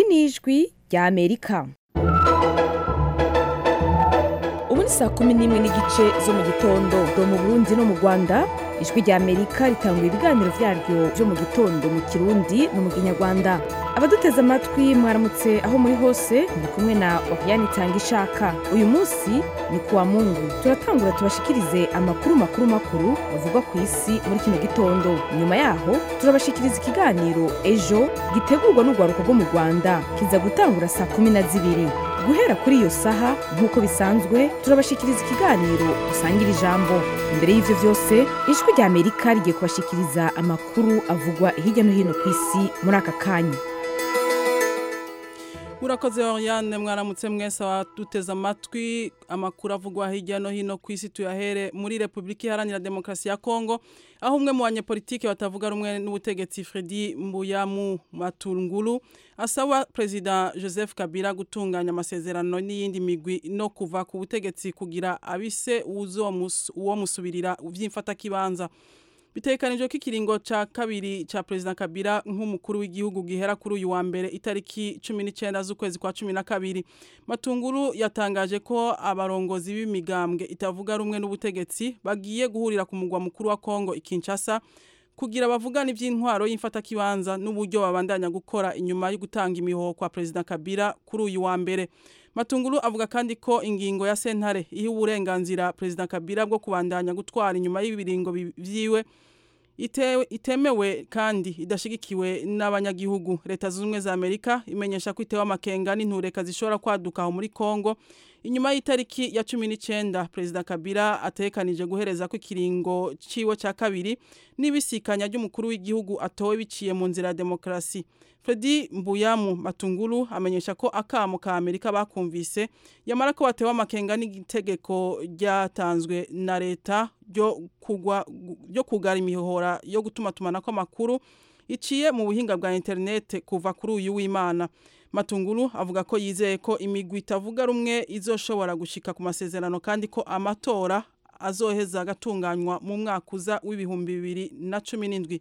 ijwi ry'amerika ubu ni saa kumi n'imwe n'igice zo mu gitondo do mu burundi no mu rwanda ijwi ry'amerika ritanga ibiganiro byaryo byo mu gitondo mu kirundi no mu kinyarwanda abaduteze amatwi mwaramutse aho muri hose muri kumwe na wakiyani itanga ishaka uyu munsi ni ku wa mungu turatangura tubashikirize amakuru makuru makuru bavugwa ku isi muri kino gitondo nyuma yaho turabashikiriza ikiganiro ejo gitegurwa n'urwaruka rwo mu rwanda kiza gutangura saa kumi na zibiri guhera kuri iyo saha nk'uko bisanzwe turabashikiriza ikiganiro usangira ijambo imbere y'ivyo vyose ijwi rya amerika rigiye kubashikiriza amakuru avugwa hirya no hino ku isi muri aka kanya murakoze Oriane mwaramutse mwese duteze amatwi amakuru avugwa hirya no hino ku isi tuyahere muri repubulika iharanira demokarasi ya kongo aho umwe mu banyepolitike batavuga rumwe n'ubutegetsi fredi mbuyamu matunguru asaba perezida joseph kabila gutunganya amasezerano n'iyindi migwi no kuva ku butegetsi kugira abise uwo musubirira by'imfatakibanza bitekanijwe ko ikiringo cya kabiri cya perezida kabila nk'umukuru w'igihugu gihera kuri uyu wa mbere itariki cumi n'icyenda z'ukwezi kwa cumi na kabiri matunguru yatangaje ko abarongozi b'imigambwe itavuga rumwe n'ubutegetsi bagiye guhurira ku mugwa mukuru wa kongo ikinshasa kugira abavugana iby'intwaro y'imfatakibanza n'uburyo babandanya gukora inyuma yo gutanga imihoho kwa perezida kabila kuri uyu wa mbere matunguru avuga kandi ko ingingo ya sentare iha uburenganzira perezida kabila bwo kubandanya gutwara inyuma y'ibiringo byiwe itemewe kandi idashyigikiwe n'abanyagihugu leta zunze ubumwe za amerika imenyesha ko itewe amakenga n'intureka zishobora kwaduka aho muri congo inyuma y'itariki ya cumi n'icyenda perezida kabila atekanije guhereza ko ikiringo cyiwe cya kabiri n'ibisikanya ry'umukuru w'igihugu atowe biciye mu nzira ya demokarasi Fredi mbuyamu matunguru amenyesha ko akamo ka amerika bakumvise yamara ko batewe amakenga n'itegeko ryatanzwe na leta ryo kugara imihora yo gutumatumana kw'amakuru iciye mu buhinga bwa interinete kuva kuri uyu w'imana matunguru avuga ko yizeye ko imigwi itavuga rumwe izoshobora gushika ku masezerano kandi ko amatora azoheza agatunganywa mu mwaka uza w'ibihumbi bibiri na cumi n'indwi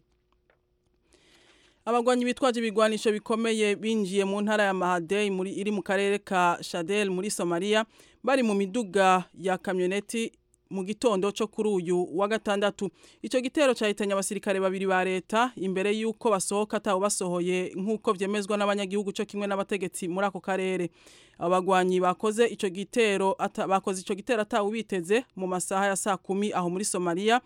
abagwanyi bitwaje ibigwanisho bikomeye binjiye mu ntara ya mahadei muri iri mu karere ka shadel muri somaliya bari mu miduga ya kamyoneti mu gitondo cyo kuri uyu wa gatandatu icyo gitero cyahitanye abasirikare babiri ba leta imbere y'uko basohoka atawe basohoye nk'uko byemezwa n'abanyagihugu cyo kimwe n'abategetsi muri ako karere abagwanyi bakoze icyo gitero bakoze icyo gitero atawe biteze mu masaha ya saa kumi aho muri somaliya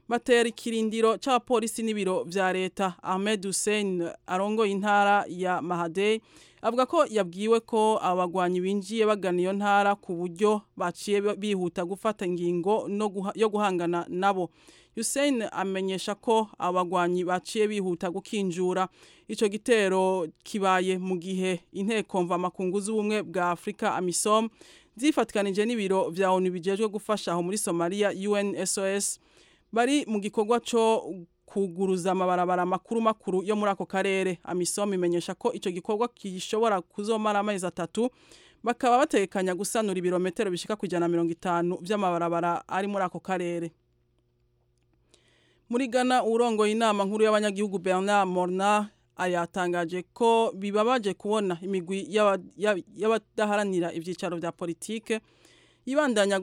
batera ikirindiro cy'abapolisi n'ibiro bya leta ahmed hussein arongoye intara ya mahadei avuga ko yabwiwe ko abagwanyi binjiye bagana iyo ntara ku buryo baciye bihuta gufata ingingo yo guhangana nabo Hussein amenyesha ko abagwanyi baciye bihuta gukinjura icyo gitero kibaye mu gihe inteko mvamakungu z'ubumwe bwa afurika amisom zifatwanije n'ibiro bya onu bijejwe gufasha aho muri somaliya unsos bari mu gikorwa cyo kuguruza amabarabara makuru makuru yo muri ako karere amisom imenyesha ko icyo gikorwa gishobora kuzomara amezi atatu bakaba batekanya gusanura ibirometero bishika ku ijana na mirongo itanu by'amabarabara ari muri ako karere muri gana urongoye inama nkuru y'abanyagihugu bernard morna ayatangaje ko bibabaje kubona imigwi y'abadaharanira ibyicaro bya politike ibandanya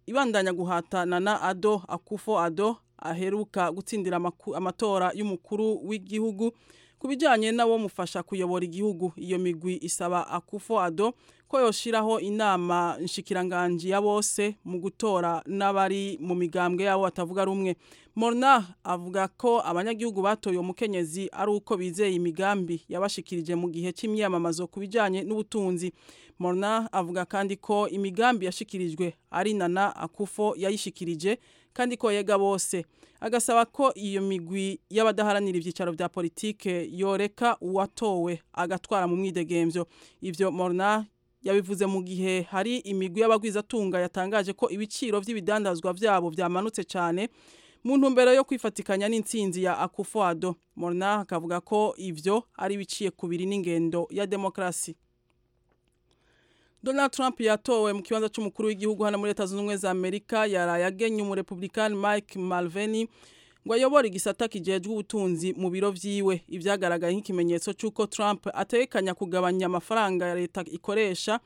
ibandanya guhatana na ado akufo ado aheruka gutsindira amatora y'umukuru w'igihugu ku bijyanye n'abo mufasha kuyobora igihugu iyo migwi isaba akufo ado ko yoshiraho inama nshikiranganji ya bose mu gutora n'abari mu migambwe yabo batavuga rumwe morna avuga ko abanyagihugu batoye umukenyezi ari uko bizeye imigambi yabashikirije mu gihe cy'imyamamazo ku bijyanye n'ubutunzi morna avuga kandi ko imigambi yashikirijwe ari nana akufo yayishikirije kandi ko yega bose agasaba ko iyo migwi y'abadaharanira ibyicaro bya politike yoreka uwatowe agatwara mu mwidegembyo ibyo morna yabivuze mu gihe hari imigwi y'abagwizatunga yatangaje ko ibiciro by'ibidandazwa byabo byamanutse cyane mu ntumbero yo kwifatikanya n'intsinzi ya akufuado morna akavuga ko ibyo ari ibiciye kubiri n'ingendo ya demokarasi Donald Trump yatowe mu kibanza cy'umukuru w'igihugu hano muri Leta Zunze Ubumwe za Amerika yaraye agenye umurepublikani Mike Mulvaney ngo ayobore igisata kijejwe ubutunzi mu biro vyiwe ivyagaragaye nk'ikimenyetso c'uko Trump atekanya kugabanya amafaranga ya leta ikoresha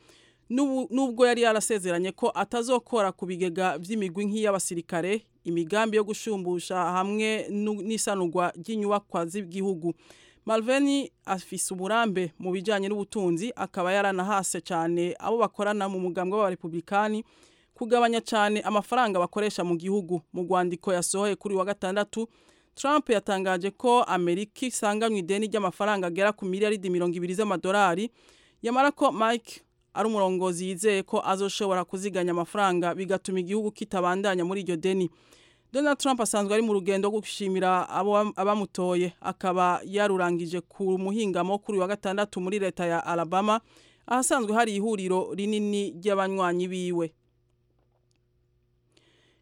n'ubu- nubwo yari yarasezeranye ko atazokora ku bigega vy'imigwi nk'iy'abasirikare imigambi yo gushumbusha hamwe nu- n'isanurwa ry'inyubakwa z'igihugu Malveni afise uburambe mu bijanye n'ubutunzi akaba yaranahase cyane abo bakorana mu mugambwe w'abarepublikani kugabanya cyane amafaranga bakoresha mu gihugu mu rwandiko yasohoye kuri wa gatandatu Trump yatangaje ko Amerika isanganywe ideni ry'amafaranga agera ku miliyaridi mirongo ibiri z'amadolari yamara ko Mike ari umurongozi yizeye ko azoshobora kuziganya amafaranga bigatuma igihugu kitabandanya muri iryo deni Donald Trump asanzwe ari mu rugendo rwo gushimira abo- abamutoye akaba yarurangije ku muhingamo kuri uyu wa gatandatu muri leta ya Alabama ahasanzwe hari ihuriro rinini ry'abanywanyi biwe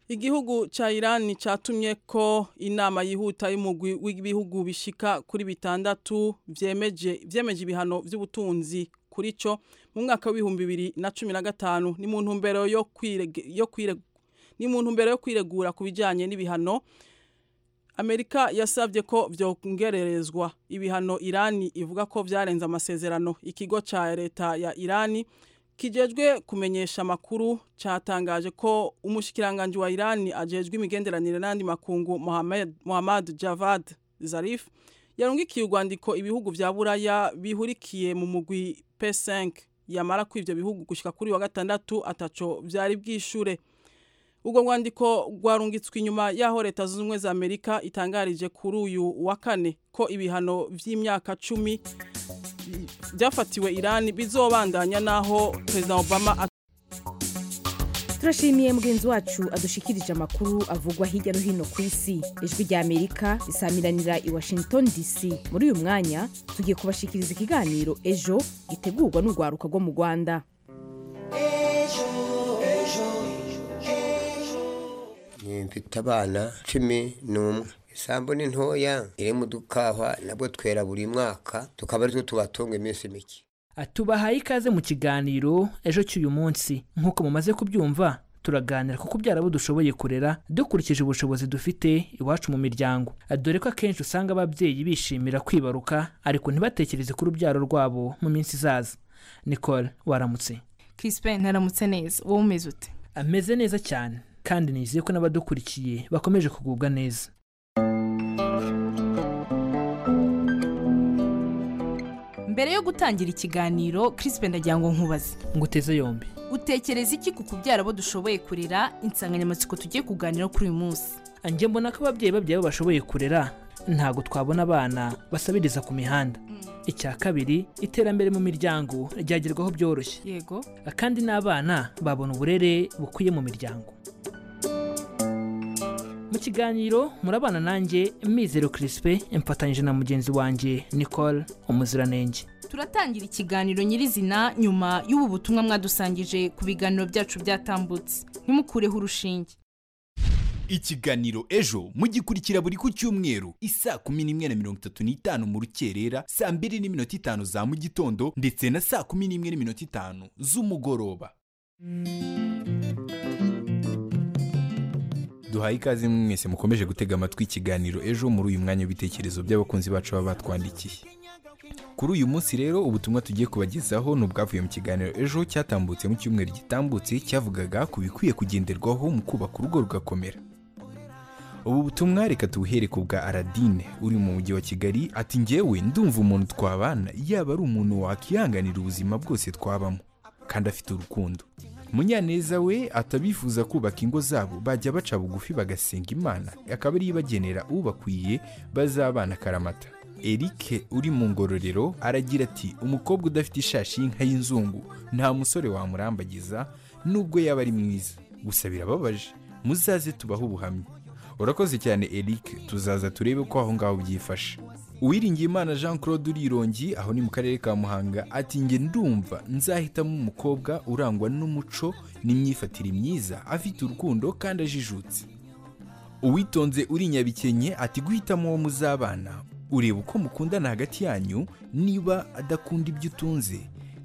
Igihugu cha Iran catumye ko inama yihuta y'umugwi w'ibihugu bishika kuri bitandatu vyemeje vyemeje ibihano vy'ubutunzi kuri co mu mwaka w'ibihumbi bibiri na cumi na gatanu ni mu ntumbero yo kwirege- yo kwire ni mu ntumbero yo kwiregura ku bijanye n'ibihano Amerika yasavye ko vyongererezwa ibihano Irani ivuga ko vyarenze amasezerano ikigo ca leta ya Irani kijejwe kumenyesha makuru catangaje ko umushikiranganje wa Irani ajejwe imigenderanire n'andi makungu Mohamed Mohammad Javad Zarif yarungikiye urwandiko ibihugu vya Buraya bihurikiye mu mugwi P5 yamara ko ivyo bihugu gushika kuri uyu wa gatandatu ataco vyari bwishure ubwo rwandiko rwarungitswe inyuma y'aho leta zunze ubumwe za amerika itangarije kuri uyu wa kane ko ibihano vy'imyaka cumi byafatiwe irani bizobandanya n'aho perezida obama at- turashimiye mugenzi wacu adushikirije amakuru avugwa hirya no hino ku isi ijwi rya amerika risamiranira i washington dc muri uyu mwanya tugiye kubashikiriza ikiganiro ejo gitegurwa n'urwaruka rwo mu rwanda Ni mfite abana cumi n'umwe isambu ni ntoya iri mu dukahwa nabwo twera buri mwaka tukaba aritwo tubatunga iminsi mike tubahaye ikaze mu kiganiro ejo cy'uyu munsi nk'uko mumaze kubyumva turaganira kuko byara abo dushoboye kurera dukurikije ubushobozi dufite iwacu mu miryango dore ko akenshi usanga ababyeyi bishimira kwibaruka ariko ntibatekereze ku rubyaro rwabo mu minsi izaza nicole waramutse Crispin ntaramutse neza wowe umeze ute ameze neza cyane kandi nizeye ko n'abadukurikiye bakomeje kugubwa neza mbere yo gutangira ikiganiro Crispin ndagira ngo nkubaze nguteze yombi utekereza iki ku kubyara abo dushoboye kurera insanganyamatsiko tugiye kuganira kuri uyu munsi njye mbona ko ababyeyi babyara bashoboye kurera ntabwo twabona abana basabiriza ku mihanda icya kabiri iterambere mu miryango ryagerwaho byoroshye yego kandi n'abana babona uburere bukwiye mu miryango mu kiganiro murabana nanjye mizero kirispe mfatanyije na mugenzi wanjye nicole umuziranenge turatangira ikiganiro nyirizina nyuma y'ubu butumwa mwadusangije ku biganiro byacu byatambutse ntimukureho urushinge ikiganiro ejo mugikurikira buri ku cyumweru isaa kumi n'imwe na mirongo itatu n'itanu mu rukerera saa mbiri n'iminota itanu za mu gitondo ndetse na saa kumi n'imwe n'iminota itanu z'umugoroba duhaye ikaze mwese mukomeje gutega amatwi ikiganiro ejo muri uyu mwanya w'ibitekerezo by'abakunzi bacu baba batwandikiye kuri uyu munsi rero ubutumwa tugiye kubagezaho ni ubwavuye mu kiganiro ejo cyatambutse mu cyumweru gitambutse cyavugaga ku bikwiye kugenderwaho mu kubaka urugo rugakomera ubu butumwa reka tubuhere ku bwa aradine uri mu mujyi wa kigali ati ngewe ndumva umuntu twabana yaba ari umuntu wakihanganira ubuzima bwose twabamo kandi afite urukundo munyaneza we atabifuza kubaka ingo zabo bajya baca bugufi bagasenga imana akaba ariyo ibagenera ubakwiye bazabana karamata erike uri mu ngororero aragira ati umukobwa udafite ishashi y'inka y'inzungu nta musore wamurambagiza nubwo yaba ari mwiza gusa birababaje muzaze tubahe ubuhamya urakoze cyane eric tuzaza turebe ko aho ngaho byifashe uwiringiye imana jean claude urirongi aho ni mu karere ka muhanga ati njye ndumva nzahitamo umukobwa urangwa n'umuco n'imyifatire myiza afite urukundo kandi ajijutse uwitonze uri nyabikenye ati guhitamo uwo muzabana ureba uko mukundana hagati yanyu niba adakunda ibyo utunze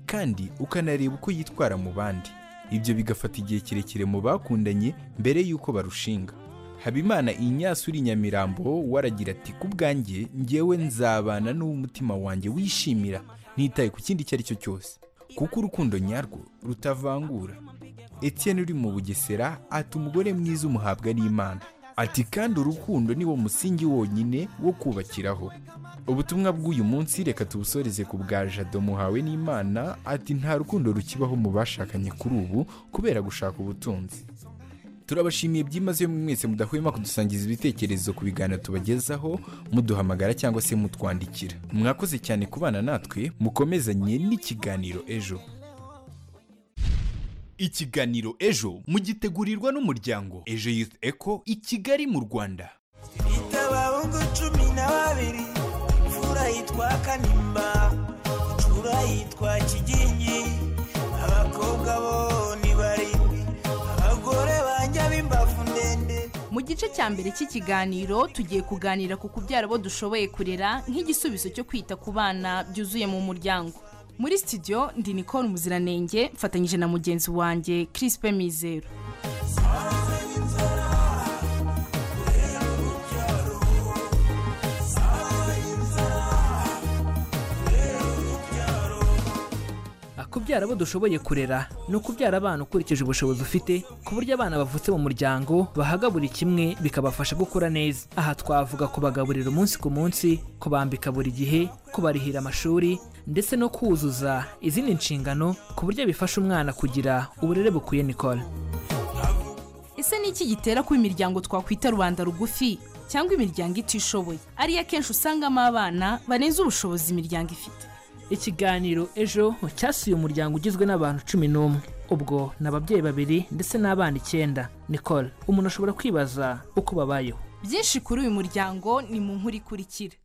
kandi ukanareba uko yitwara mu bandi ibyo bigafata igihe kirekire mu bakundanye mbere y'uko barushinga habimana inyasuri nyamirambo waragira ati ku bwanjye ngewe nzabana n'umutima wanjye wishimira ntitaye ku kindi icyo ari cyo cyose kuko urukundo nyarwo rutavangura Etienne uri mu bugesera ati umugore mwiza umuhabwa n'imana ati kandi urukundo ni wo musingi wonyine wo kubakiraho ubutumwa bw'uyu munsi reka tubusoreze ku bwa jado muhawe n'imana ati nta rukundo rukibaho mu bashakanye kuri ubu kubera gushaka ubutunzi turabashimiye byimazeyo mwese mudahwema kudusangiza ibitekerezo ku biganiro tubagezaho muduhamagara cyangwa se mutwandikira mwakoze cyane kubana natwe mukomezanye n'ikiganiro ejo ikiganiro ejo mugitegurirwa n'umuryango ejo youth eco i kigali mu rwanda itabahungu cumi na babiri imfura yitwa kanimba icura yitwa kigingi abakobwa bo ni barindwi abagore banjye b'imbavu ndende mu gice cya mbere cy'ikiganiro tugiye kuganira ku kubyara abo dushoboye kurera nk'igisubizo cyo kwita ku bana byuzuye mu muryango muri sitidiyo ndi nicole umuziranenge mfatanyije na mugenzi wanjye kirisipe mizero kubyara abo dushoboye kurera ni ukubyara abana ukurikije ubushobozi ufite ku buryo abana bavutse mu muryango bahaga buri kimwe bikabafasha gukura neza aha twavuga kubagaburira umunsi ku munsi kubambika buri gihe kubarihira amashuri ndetse no kuzuza izindi nshingano ku buryo bifasha umwana kugira uburere bukwiye nikora ese ni iki gitera ko imiryango twakwita rubanda rugufi cyangwa imiryango itishoboye ariyo akenshi usangamo abana barenze ubushobozi imiryango ifite ikiganiro ejo cyasuye umuryango ugizwe n'abantu cumi n'umwe ubwo ni ababyeyi babiri ndetse n'abana icyenda nicole umuntu ashobora kwibaza uko babayeho byinshi kuri uyu muryango ni mu nkuru ikurikira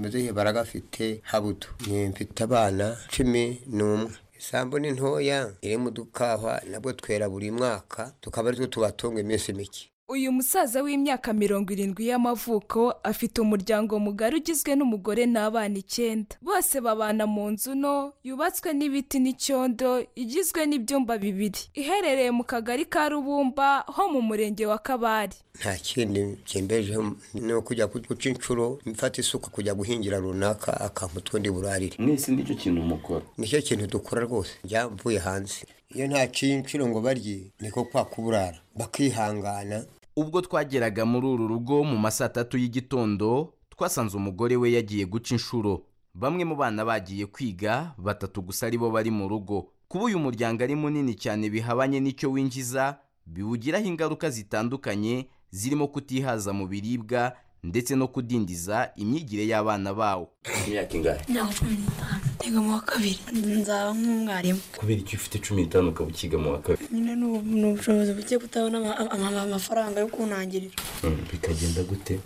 muzehe baragafite habuto Ni mfite abana cumi n'umwe isambu ni ntoya iri mu dukahwa nabwo twera buri mwaka tukaba aritwo tubatunga iminsi mike uyu musaza w'imyaka mirongo irindwi y'amavuko afite umuryango mugari ugizwe n'umugore n'abana icyenda bose babana mu nzu nto yubatswe n'ibiti n'icyondo igizwe n'ibyumba bibiri iherereye mu kagari ka rubumba ho mu murenge wa kabari nta kindi byembejeho ni ukujya guca inshuro mfata isuka kujya guhingira runaka akampa utundi burarire mwese nicyo kintu mukora nicyo kintu dukora rwose njya mvuye hanze iyo ntaciye inshuro ngo barye niko kwa kuburara bakihangana ubwo twageraga muri uru rugo mu ma saa tatu y'igitondo twasanze umugore we yagiye guca inshuro bamwe mu bana bagiye kwiga batatu gusa aribo bari mu rugo kuba uyu muryango ari munini cyane bihabanye n'icyo winjiza biwugiraho ingaruka zitandukanye zirimo kutihaza mu biribwa ndetse no kudindiza imyigire y'abana bawo imyaka ingahe ntabwo cumi n'itanu niga mu wa kabiri nzaba nk'umwarimu kubera icyo ufite cumi n'itanu ukaba ukiga mu wa kabiri nyine ni ubu- ni ubushobozi buke kutabona ama- ama- amafaranga yo kuntangirira Mm, bikagenda gute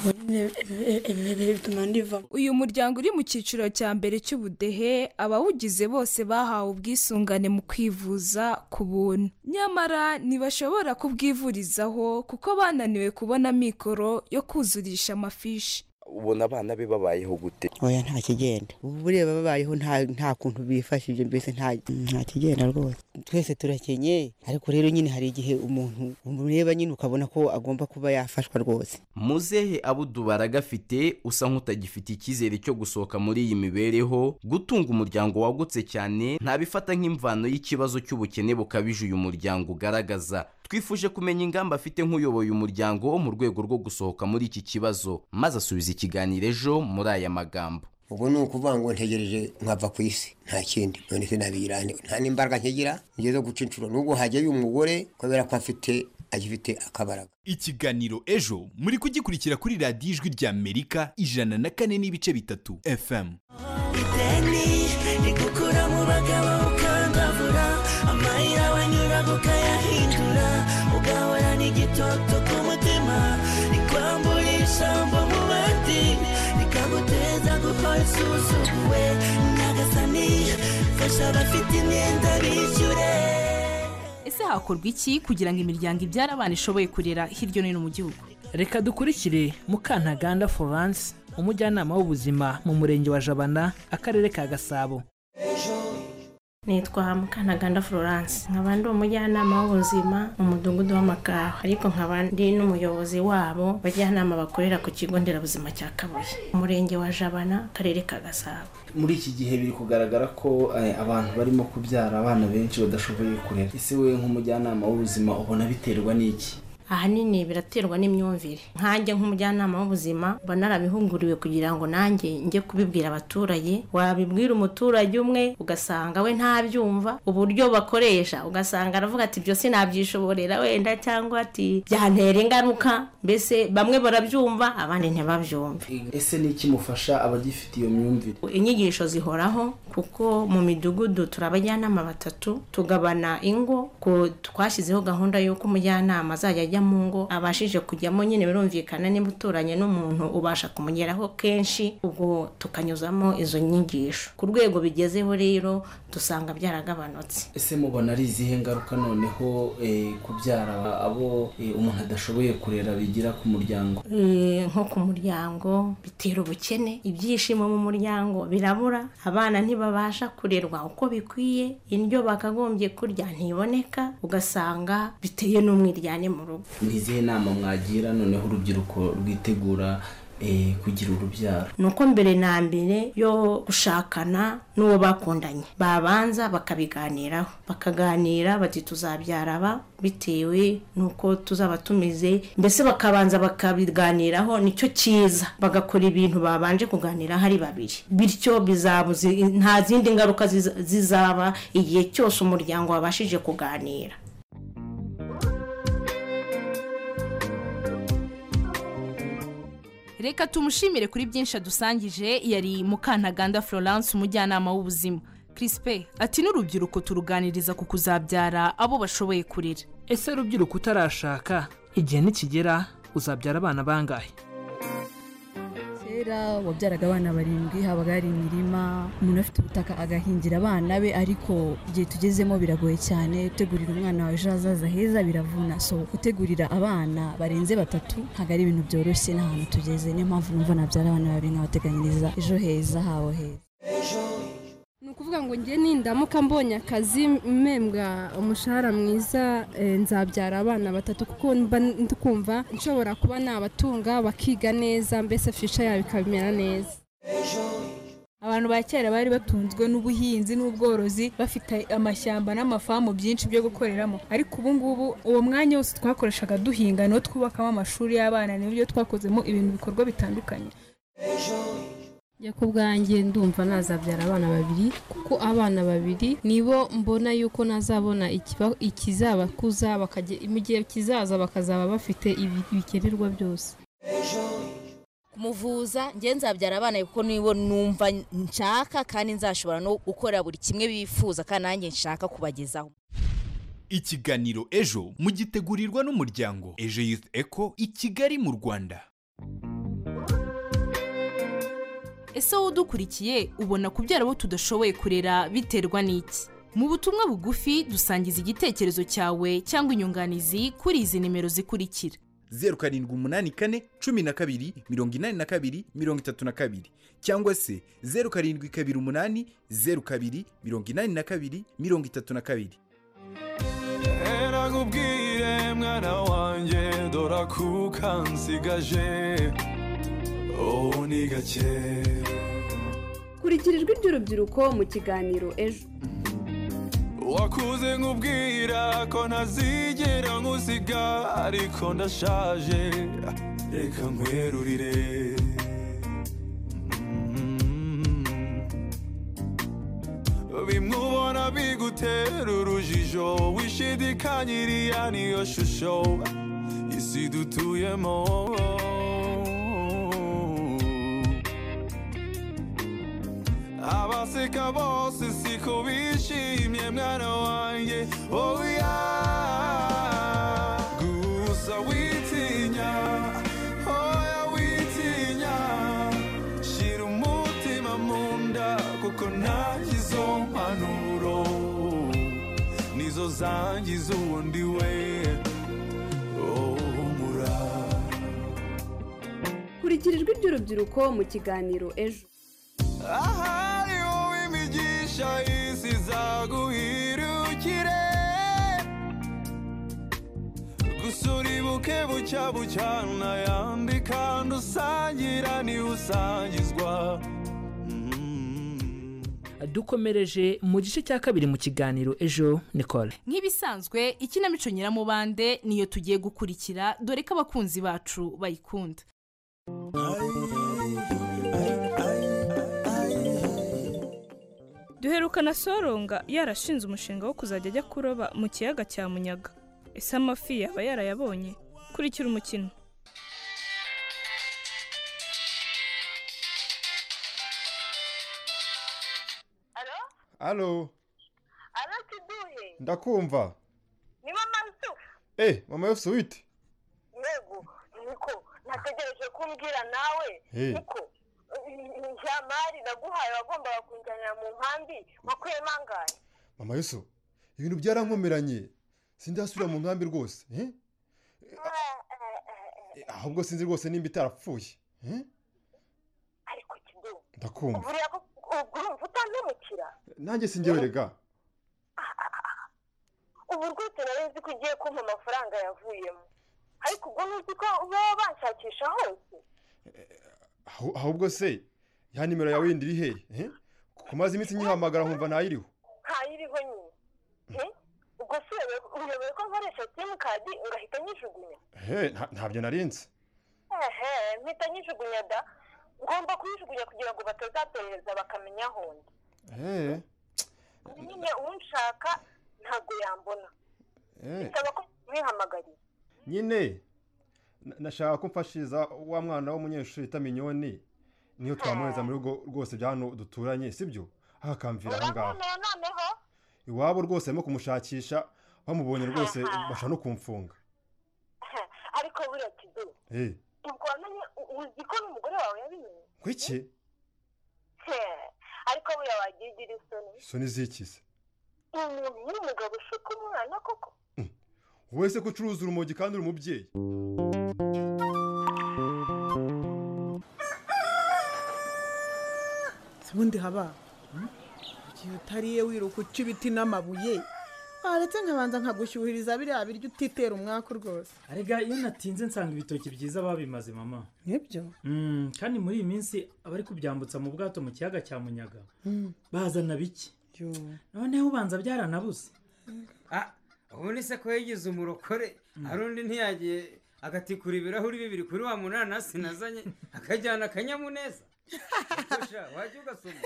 Ubwo nyine ibi- ibi- ibi ibi bituma ndivamo uyu muryango uri mu cyiciro cya mbere cy'ubudehe abawugize bose bahawe ubwisungane mu kwivuza ku buntu nyamara ntibashobora kubwivurizaho kuko bananiwe kubona mikoro yo kuzurisha amafishi ubona abana be babayeho gute oya nta kigenda ubu ureba babayeho nta nta kuntu bifashije mbese nta nta kigenda rwose twese turakenye ariko rero nyine hari igihe umuntu umureba nyine ukabona ko agomba kuba yafashwa rwose muzehe abudubara gafite usa nk'utagifite icyizere cyo gusohoka muri iyi mibereho gutunga umuryango wagutse cyane ntabifata nk'imvano y'ikibazo cy'ubukene bukabije uyu muryango ugaragaza twifuje kumenya ingamba afite nk'uyoboye umuryango wo mu rwego rwo gusohoka muri iki kibazo maze asubiza ikiganiro ejo muri aya magambo ubwo ni ukuvuga ngo ntegereje nkava ku isi nta kindi none sinabirane nta n'imbaraga nkigira ngeze guca inshuro n'ubwo hajyayo umugore kubera ko afite agifite akabaraga ikiganiro ejo muri kugikurikira kuri radiyo ijwi rya amerika ijana na kane n'ibice bitatu fm ideni rigukura mu bagabo ukangavura amayira wanyura ukayahindura ugahorana igitoto ku mutima rikwambura ijambo mu bandi rikaguteza gukora isuzuguwe nyagasani fasha abafite imyenda bishyure ese hakorwa iki kugira ngo imiryango ibyara abana ishoboye kurera hirya no hino mu gihugu reka dukurikire mukantaganda florence umujyanama w'ubuzima mu murenge wa jabana akarere ka gasabo nitwa mukanaganda florence nkaba ndi umujyanama w'ubuzima mu mudugudu w'amakawa ariko nkaba ndi n'umuyobozi wabo bajyanama bakorera ku kigo nderabuzima cya kabuye umurenge wa jabana akarere ka gasabo muri iki gihe biri kugaragara ko eh, abantu barimo kubyara abana benshi badashoboye kurera ese wowe nk'umujyanama w'ubuzima ubona biterwa n'iki ahanini biraterwa n'imyumvire nkanjye nk'umujyanama w'ubuzima mba narabihuguriwe kugira ngo nanjye njye kubibwira abaturage wabibwira umuturage umwe ugasanga we ntabyumva uburyo bakoresha ugasanga aravuga ati ibyo sinabyishobora wenda cyangwa ati byantera ingaruka mbese bamwe barabyumva abandi ntibabyumve ese ni iki mufasha abagifite iyo myumvire inyigisho zihoraho kuko mu midugudu turi abajyanama batatu tugabana ingo ku twashyizeho gahunda y'uko umujyanama azajya ajya mu ngo abashije kujyamo nyine birumvikana niba uturanye n'umuntu ubasha kumugeraho kenshi ubwo tukanyuzamo izo nyigisho ku rwego bigezeho rero dusanga byaragabanutse ese mubona ari izihe ngaruka noneho eh, kubyara abo eh, umuntu adashoboye kurera bigira ku muryango Eh, nko ku muryango bitera ubukene ibyishimo mu muryango birabura abana ntibabasha kurerwa uko bikwiye indyo bakagombye kurya ntiboneka ugasanga biteye n'umwiryane mu rugo ni izihe nama mwagira noneho urubyiruko rwitegura eh, kugira urubyaro ni uko mbere na mbere yo gushakana n'uwo bakundanye babanza bakabiganiraho bakaganira bati tuzabyara aba bitewe n'uko tuzaba tumeze mbese bakabanza bakabiganiraho nicyo cyiza bagakora ibintu babanje kuganiraho ari babiri bityo bizabuze nta zindi ngaruka ziza- zizaba igihe cyose umuryango wabashije kuganira reka tumushimire kuri byinshi adusangije yari mukantaganda florence umujyanama w'ubuzima crispe ati n'urubyiruko turuganiriza ku kuzabyara abo bashoboye kurera ese rubyiruko utarashaka igihe nikigera uzabyara abana bangahe kera wabyaraga abana barindwi habaga hari imirima umuntu afite ubutaka agahingira abana be ariko igihe tugezemo biragoye cyane gutegurira umwana wawe ejo hazaza heza biravuna so gutegurira abana barenze batatu ntabwo ari ibintu byoroshye n'ahantu tugeze niyo mpamvu numva nabyara abana babiri nkabateganyiriza ejo heza habo heza ni ukuvuga ngo njye nindamuka mbonye akazi mpembwa umushahara mwiza eh, nzabyara abana batatu kuko mba ndi kumva nshobora kuba nabatunga bakiga neza mbese fisha yabo ikabimera neza abantu ba kera bari batunzwe n'ubuhinzi n'ubworozi bafite amashyamba n'amafamu byinshi byo gukoreramo ariko ubu ngubu uwo mwanya wose twakoreshaga duhinga niwo twubakamo amashuri y'abana n'ibyo twakozemo ibintu bikorwa bitandukanye njya ku bwanjye ndumva nazabyara abana babiri kuko abana babiri nibo mbona yuko nazabona ikiba- ikizabakuza bakajya- mu gihe kizaza bakazaba bafite ibi- ibikenerwa byose kumuvuza njye nzabyara abana kuko nibo numva nshaka kandi nzashobora no gukora buri kimwe bifuza kandi nanjye nshaka kubagezaho ikiganiro ejo mugitegurirwa n'umuryango ejo youth eco i kigali mu rwanda ese wowe udukurikiye ubona kubyara abo tudashoboye kurera biterwa n'iki mu butumwa bugufi dusangiza igitekerezo cyawe cyangwa inyunganizi kuri izi nimero zikurikira zeru karindwi umunani kane cumi na kabiri mirongo inani na kabiri mirongo itatu na kabiri cyangwa se zeru karindwi kabiri umunani zeru kabiri mirongo inani na kabiri mirongo itatu na kabiri nakubwire mwana wanjye dora kuka nsigaje ubu ni gake kurikira ijwi ry'urubyiruko mu kiganiro ejo wakuze nkubwira ko ntazigera nkusiga ariko ndashaje reka nkwerurire bimwe ubona bigutera urujijo wishidikanyiriya niyo shusho isi dutuyemo abaseka bose siko bishimye mwana wanjye oya gusa witinya oya witinya shira umutima mu nda kuko nanjye izo mpanuro nizo zangiza uwundi we oh, humura kurikira ijwi ry'urubyiruko mu kiganiro ejo ahari wowe imigisha isi zagu icyabu cyane unayandi kandi usangira niwe usangizwa dukomereje mu gice cya kabiri mu kiganiro ejo nicole nk'ibisanzwe ikinamico nyiramubande niyo tugiye gukurikira dore ko abakunzi bacu bayikunda duheruka na soronga yarashinze umushinga wo kuzajya ajya kuroba mu kiyaga cya munyaga ese amafi yaba yarayabonye kurikira umukino alo arasiduye ndakumva ni mama yusufu eh mama yose wite yego niko nategereje kumbwira nawe Eh. niko ya mari naguhaye wagombaga kunjyanira mu nkambi wakuyemo angahe mama yose ibintu byarankomeranye sindasubira mu nkambi rwose eh? Eh, ahubwo sinzi rwose nimba itarapfuye eh? ndakumva buriya ko ubwo urumva utantemukira nanjye sinjyewe rega ubu rwose nari nzi ko ugiye kumpa amafaranga yavuyemo ariko ubwo ntuzi ko baba banshakisha hose Ahu- ahubwo se ya nimero yawe yindi iri hehe eh? kuko maze iminsi nyihamagara nkumva ntayiriho ntayiriho nyine Eh? ubwo se uyobewe- uyobewe ko nkoresha simukadi ugahita nyijugunya He, nta- ntabyo narinze ehe mpita nyijugunya da ngomba kuyijugunya kugira ngo batazaperereza bakamenya aho ndi Eh, nyine unshaka ntabwo yambona eh. bisaba ko mwihamagariye nyine na- nashaka ko mfashiriza wa mwana w'umunyeshuri bita minyoni niyo twamwohereza mu rugo rwose bya hano duturanye sibyo akamvira aha ngaha urabona noneho iwabo rwose barimo kumushakisha bamubonye rwose bashaka no kumfunga ariko buriya kido Eh, ubwo wamenye u- uzi ko n'umugore wawe yabimenye kwiki He, ariko buriya wagiye ugira isoni isoni zikize umuntu w'umugabo ushuka umwana koko wowe se ko ucuruza urumogi kandi uri umubyeyi ubundi haba igihe utariye wiruka uca ibiti n'amabuye waretse nkabanza nkagushyuhiriza biriya biryo utitera umwaka rwose arega iyo natinze nsanga ibitoki byiza babimaze mama nibyo Mm, kandi muri iyi minsi abari kubyambutsa mu bwato mu kiyaga cya munyaga bazana biki noneho ubanza byaranabuze ubundi se ko yigize umurokore hari undi ntiyagiye agatikura ibirahuri bibiri kuri wa munanasi nazanye akajyana akanyamuneza Gusha, wajya ugasoma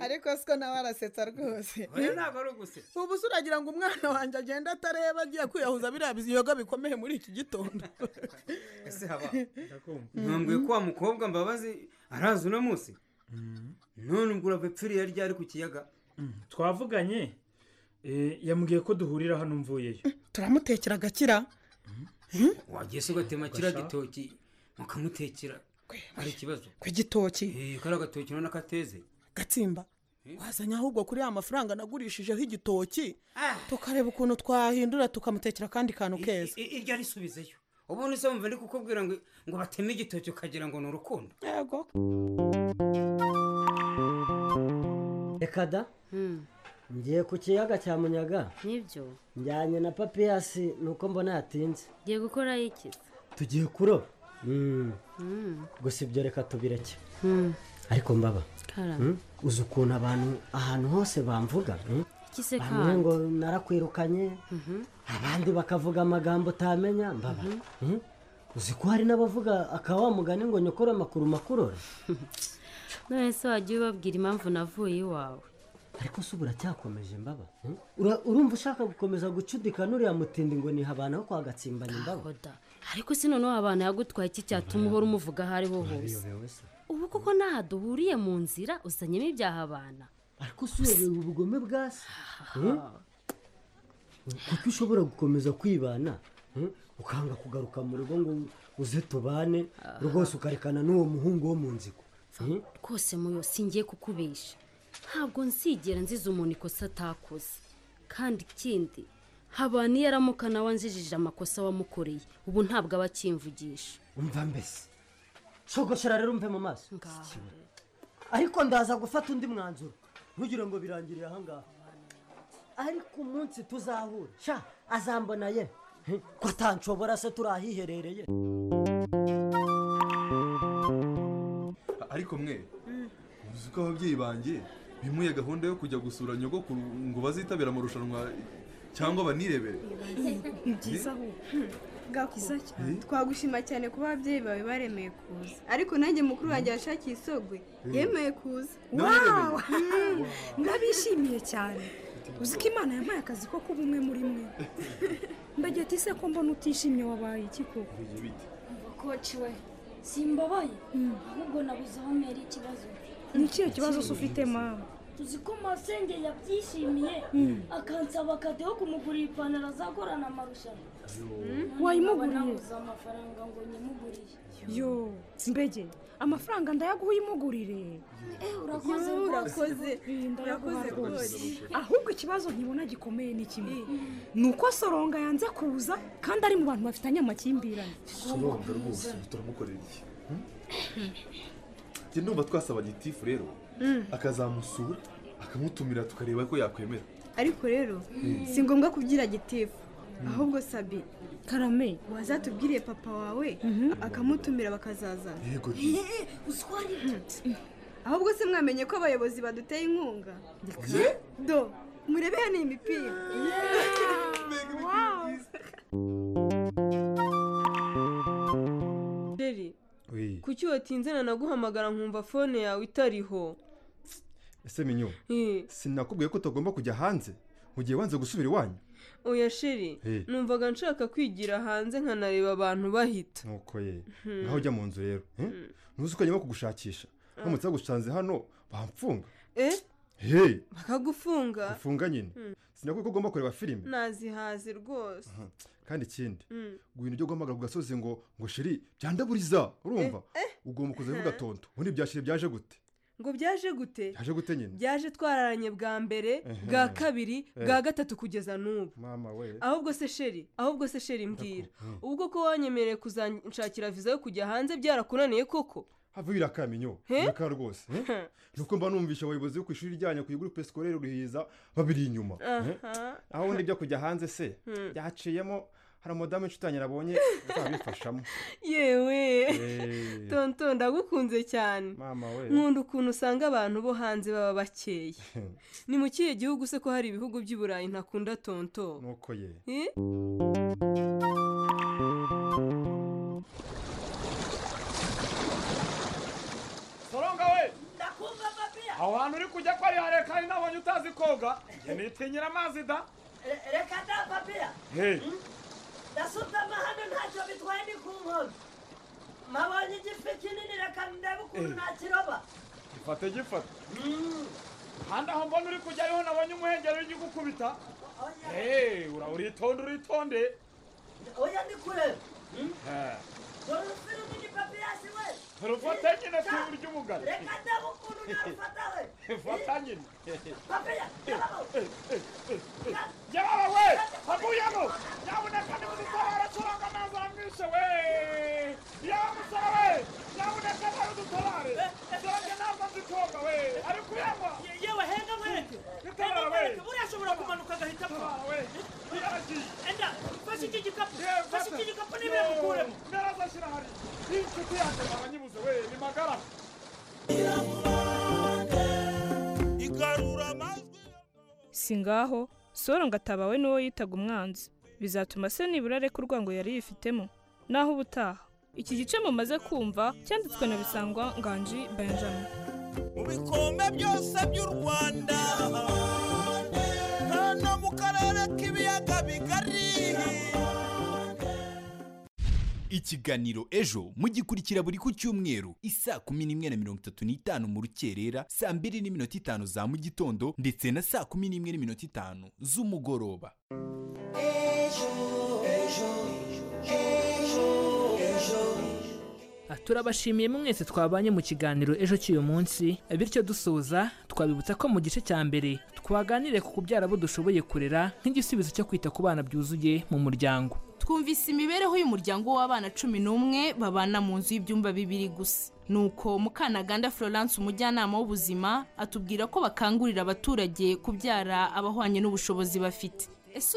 ariko siko nawe arasetsa rwose oya ntabwo ari ugusetsa ubu se uragira ngo umwana wanjye agende atareba agiye kwiyahuza biriya biyoga bikomeye muri iki gitondo ese haba ntumbwiye ko wa mukobwa mbabazi araza uno munsi none ubwo urabipfiriye ryari ku kiyaga twavuganye eh, yambwiye ko duhurira hano mvuyeyo turamutekera agakira wagiye se ugatema kiriya gitoki mukamutekera hari ikibazo ku gitoki Eh, kariya gatoki urabona ko ateze gatsimba wazanye ahubwo kuri ya mafaranga nagurishijeho igitoki tukareba ukuntu twahindura tukamutekera akandi kantu keza I- iryo arisubizeyo ubundi se wumva ndi kukubwira ngo ngo bateme igitoki ukagira ngo ni urukundo yego reka da ngiye ku kiyaga cya munyaga nibyo njyanye na papiyasi nuko mbona yatinze ngiye gukora iki tugiye kuroba Mm. Mm. gusa ibyo reka tubireke Mm. ariko mbaba Karame. Mm, uzi ukuntu abantu ahantu hose bamvuga mm? Iki se bamwe kandi? ngo narakwirukanye abandi bakavuga amagambo utamenya mbaba Mm? uzi ko hari n'abavuga akawa mugani ngo nyokore amakuru makurora none se wajya ubabwira impamvu navuye iwawe ariko se ubu uracyakomeje mbaba Mm? Ura- urumva ushaka gukomeza gucudikana uriya mutindi ngo niha abantu aho kwa gatsimbanye mbaba ariko se noneho abantu yagutwaye iki cyatuma uhora umuvuga aho ariho hose uyobewe se ubu kuko ntaha duhuriye mu nzira uzanyemo ibyaha abana ariko si uyobewe ubugome bwa se Mm? kuko ushobora gukomeza kwibana mm, ukanga kugaruka mu rugo ngo uze tubane rwose ukarekana n'uwo muhungu wo mu nzigo Mm? rwose muyo singiye kukubesha ntabwo nsigera nziza umuntu ikosa atakoze kandi ikindi habana iyo aramuka nawe anjijije amakosa wamukoreye ubu ntabwo aba akimvugisha umva mbese shogoshera rero umve mu maso ariko ndaza gufata undi mwanzuro ntugire ngo birangiriye ahangaha ariko umunsi tuzahura sha azambona ye he? ko atanshobora se turi ahiherereye ariko mwe uzi ko ababyeyi banjye bimuye gahunda yo kujya gusura nyogokuru ngo bazitabire amarushanwa cyangwa banirebere ni byiza ahubwo bwiza cyane twagushima cyane kuba ababyeyi bawe baremeye kuza ariko nanjye mukuru wanjye yashakiye isogwe yemeye kuza wawu ndabishimiye cyane uzi ko imana yampaye akazi ko kuba umwe muri mwe mbagira ati se ko mbona utishimye wabaye iki koko koci we simbabaye ahubwo nabuze aho mpera ikibazo ni ikihe kibazo se ufite mama tuzi ko masenge yabyishimiye Mm. akansaba akade yo kumugurira ipantaro azagorana amarushanwa Wayimuguriye? nabuze amafaranga ngo nyimugurire yo mbege amafaranga ndayaguha uyimugurire Eh, urakoze Yo, rwose. urakoze Mm, ndayaguha urakoze rwose rwose. ahubwo ikibazo nkibona gikomeye ni kimwe ni uko soronga yanze kuza kandi ari mu bantu bafitanye amakimbirane soronga rwose turamukorera iki njye ndumva twasaba gitifu rero akazamusura akamutumira tukareba ko yakwemera ariko rero si ngombwa kubyira gitifu ahubwo sabi karame wazatubwiriye papa wawe akamutumira bakazazana yego uswari ahubwo se mwamenye ko abayobozi baduteye inkunga do murebe hano iyi mipira reri kuki watinze na naguhamagara nkumva fone yawe itariho ese minyo Eh, sinakubwiye ko utagomba kujya hanze mu gihe wanze gusubira iwanyu oya sheri Eh. numvaga nshaka kwigira hanze nkanareba abantu bahita nuko ye Hmm. naho ujya mu nzu rero eh? ntuzi ko nyuma kugushakisha baramutse bagusanze hano bamfunga eh heyi bakagufunga ufunga nyine Mm. sinakubwiye ko ugomba kureba filime nazihaze rwose Mhm. kandi ikindi Mm. guhindura ibyo guhamagara ku gasozi ngo ngo shiri byandaburiza urumva Eh, eh. ugomba kuza bivuga tonto ubundi bya shiri byaje gute ngo byaje gute byaje gute nyine byaje twararanye bwa mbere Ehe. bwa kabiri Eh. bwa gatatu kugeza n'ubu mama we ahubwo se sheri ahubwo se sheri mbwira Hmm. ubwo ko wanyemereye kuzanshakira viza yo kujya hanze byarakunaniye koko hava birakamenyo Eh? biraka rwose eh? nuko mba numvisha abayobozi bo ku ishuri ryanyu ku iguru pesikorere ruhiza babiri inyuma eh? Aha. aho ubundi byo kujya hanze se Hmm. byaciyemo hari umudamu inshuti yanjye nabonye azabifashamo yewe Eh. tonto ndagukunze cyane mama we nkunda ukuntu usanga abantu bo hanze baba bakeya ni mu kihe gihugu se ko hari ibihugu by'i burayi ntakunda tonto nuko ye Eh? soronga we ndakumva papiya aho hantu uri kujya ko ari hare kandi nabonye utazi koga njye nitinyira amazi da Re- reka da papiya Hey. ndasutama hano ntacyo bitwaye ni ku nkombe mabonye igifi kinini reka ndebe ukuntu Eh. nakiroba gifate gifate kandi aho mbona uri kujya ariho nabonye umuhengeri uri gukubita Hey, ura uritonde uritonde oya ndi kureba Eh, dore urufirimo ni papiyasi we turufate nyine turi ry'umugani reka ndebe ukuntu narufata we fata nyine papiya jyababa we haguyemo nyabuneka nimudutabara turanga amazi amwishe we yaba musore we nyabuneka nawe udutabare turange ntabwo nzi koga we ari kuyanywa yewe henga mwereke henga mwereke buriya ashobora kumanuka agahita apfa enda fashe iki gikapu fashe iki gikapu n'ibimukuremo narazashyira hari inshuti yanjye abanyibuze we ni magara si ngaho soro ngo atabawe n'uwo yitaga umwanzi bizatuma se nibura areka urwango yari yifitemo naho ubutaha iki gice mumaze kumva cyanditswe na bisangwa nganji benjamin mu bikombe byose by'u rwanda hano mu karere k'ibiyaga bigari ikiganiro ejo mugikurikira buri ku cyumweru isaa kumi n'imwe na mirongo itatu n'itanu mu rukerera saa mbiri n'iminota itanu za mu gitondo ndetse na saa kumi n'imwe n'iminota itanu z'umugoroba turabashimiye mwese twabanye mu kiganiro ejo cy'uyu munsi bityo dusoza twabibutsa ko mu gice cya mbere twaganiriye ku kubyara abo dushoboye kurera nk'igisubizo cyo kwita ku bana byuzuye mu muryango twumvise imibereho y'umuryango w'abana cumi n'umwe babana mu nzu y'ibyumba bibiri gusa nuko mukanaganda florence umujyanama w'ubuzima atubwira ko bakangurira abaturage kubyara abahwanye n'ubushobozi bafite ese